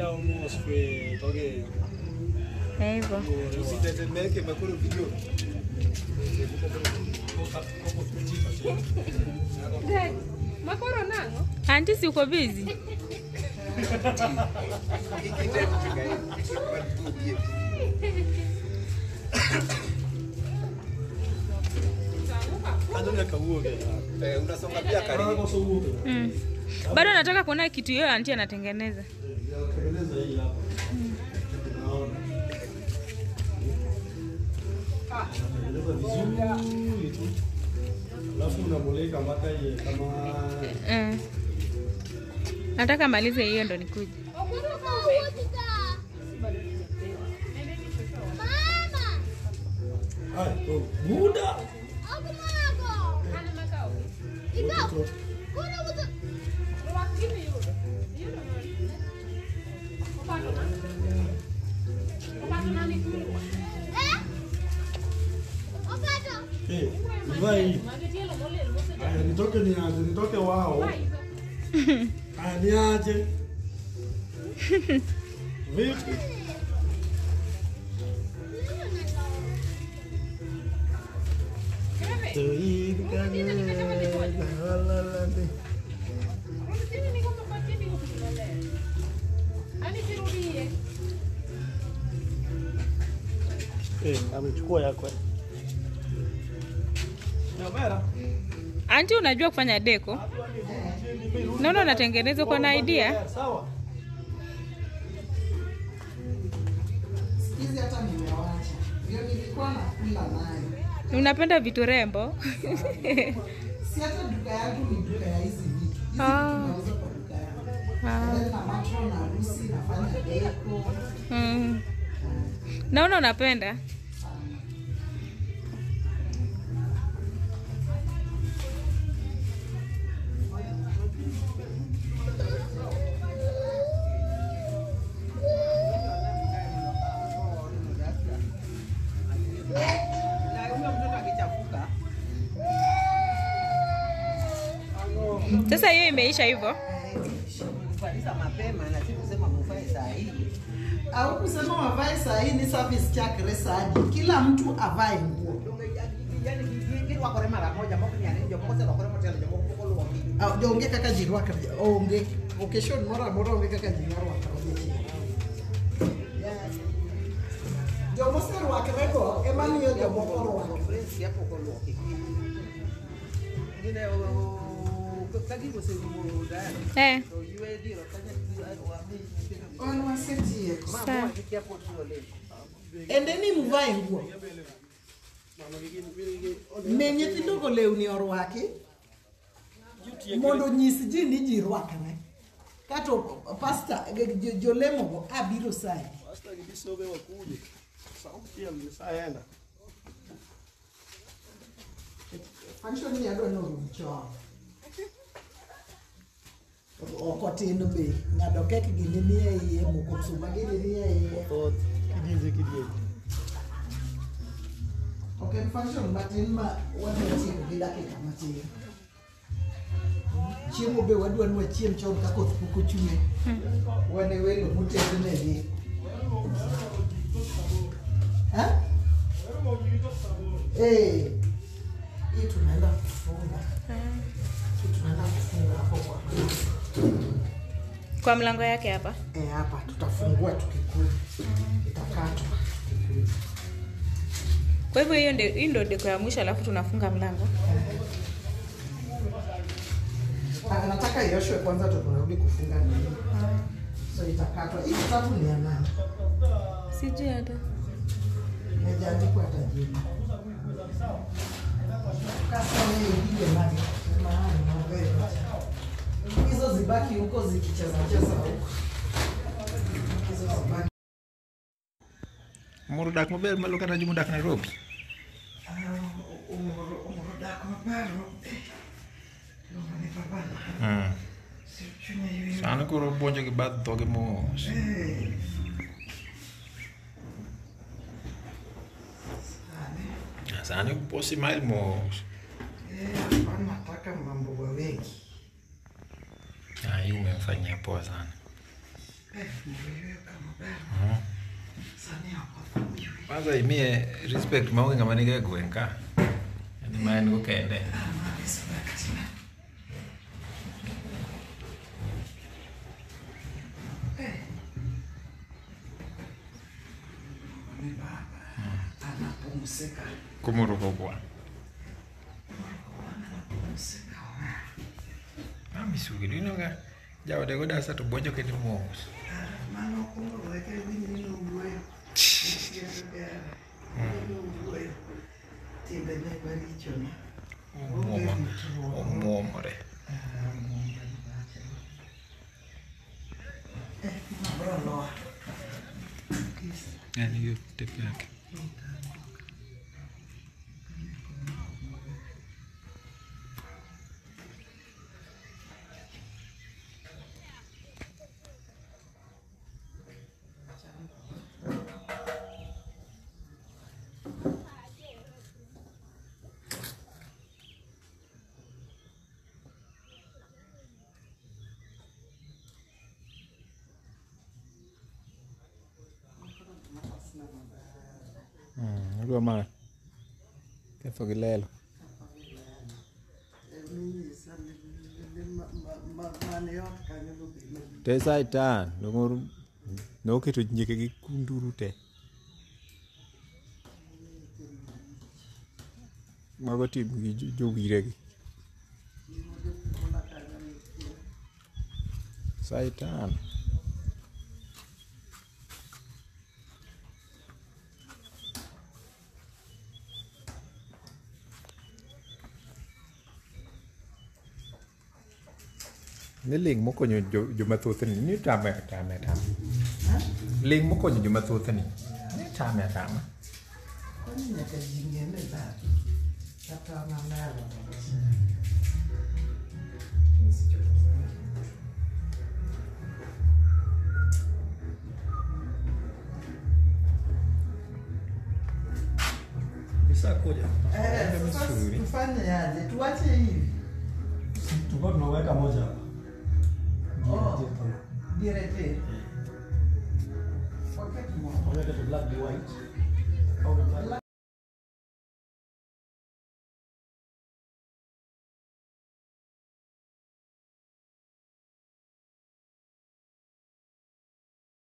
Usitetemeke hivyo. usitetemeke makuru video. Makoro nang'o? Anti, si uko busy? Kanyonya kauoge. Eh, unasonga pia karibu. Mm. Bado nataka kuona kitu hiyo anti anatengeneza. Tengeneza hii hapa. Naona. Tengeneza vizuri tu. Alafu unamulika mpaka iye kama Mm. Nataka malize hiyo ndo nikuje. Ay, oh, muda. Eh, nivae hii. Aya, nitoke niaje, nitoke wao. Aya, niaje. Vipi? Eh, amechukua yako. Nyamera. Anti, unajua kufanya deko? Naona unatengeneza, uko na idea? Sawa. hizi hata nimewacha, ndio nilikuwa nakula nayo. Unapenda vitu rembo? Si hata duka yangu ni duka ya hizi vitu, hizi vitu Ah. nauza kwa duka yangu. Ah. Then na matro na harusi nafanya deko Mm. Naona unapenda. Sasa hiyo imeisha hivyo. Kumaliza mapema na si kusema mufae saa hii. au kusema wavae saa hii ni service chakre saji, kila mtu avae nguo. Yani gini wakore mara moja moko ni ane jomoko se wakore motelo jomoko moko luwa ki. Ah, Onge kaka ji rwakre, onge occasion moro amora onge kaka ji rwakre. Jomo serwakre go ema miyo jomoko rwako. Friends hapo kwa luwa ki. Gine o kagi go se mo dani. Eh. So yue diro kanya wa mi. Wan wasetieko. Mama kiki hapo tu le. Endeni mvae nguo. Ne nyithindogo lewni orwaki mondo nyis ji ni ji rwakre. Kato pasta jo- jolemogo abiro sai. Basta kibisobe wakuje. Sauti ya msaenda. Function ni adwa norum chon. Ok otin be. Ng'ado kek gini ni e iye, moko suma gini ni e iye. Tot kidize kidize. Ok en function matin ma wadwa tieko gi dakika matin. Chiemo be wadwa ni wachiem chon ka koth pok ochwe. Wane welo motednegi. Ha? Eh. Hii tunaenda kufunga. Hii tunaenda kufunga hapo kwa Kwa mlango yake hapa. Eh, hapa tutafungua tukikula. Itakatwa tukikula. Kwa hivyo hiyo ndio hii ndio deko ya mwisho alafu tunafunga mlango. Ah, nataka ioshwe kwanza ndo tunarudi kufunga nini. So itakatwa. Hii kitabu ni ya nani? Sijui hata. Imejaandikwa hata jina. Kasa wewe ipige nani? Maana novela. Hizo zibaki huko zikicheza cheza huko. Hizo zibaki. Moro dak maber malo kata joma dak Nairobi. Ah, umro umro dak maparo. Luongo ni babana. Mm. Sir chunya yweyo. Sani koro buonjo gi bath dhoge mos. Eh. Sane. Sani posi mail mos. Eh, hapa nataka mambo wa wengi. Ah, hiyo umemfanyia poa sana. kwanza imie respect maonge ng'ama nige gweng' ka yani ma en go kende anapumzika kumuruko kwa mami sugili inoga jaode go dasa to bwonjo kende mos mano kumurweke winino wuoyo wuoyo timbene marichone omwomore bro loa yani hiyo tepe yake Adwa ma ketho gi lelo mane ot kanyo lobime te saitan dong'or noketo nyieke gi kunduru te mago tim gi jo- jowiregi saitan ni ling mokonyo jo- jomathothni ni tame tame tame ling mokonyo jomathothni ni tame atama kwani nyaka jingene dhano kata manalo Ishakuja. Misuri. tufanye aje tuwache hivi Tulikuwa tunaweka moja hapa. Oh. direte wakati mmoja Waweke tu black and white. Au black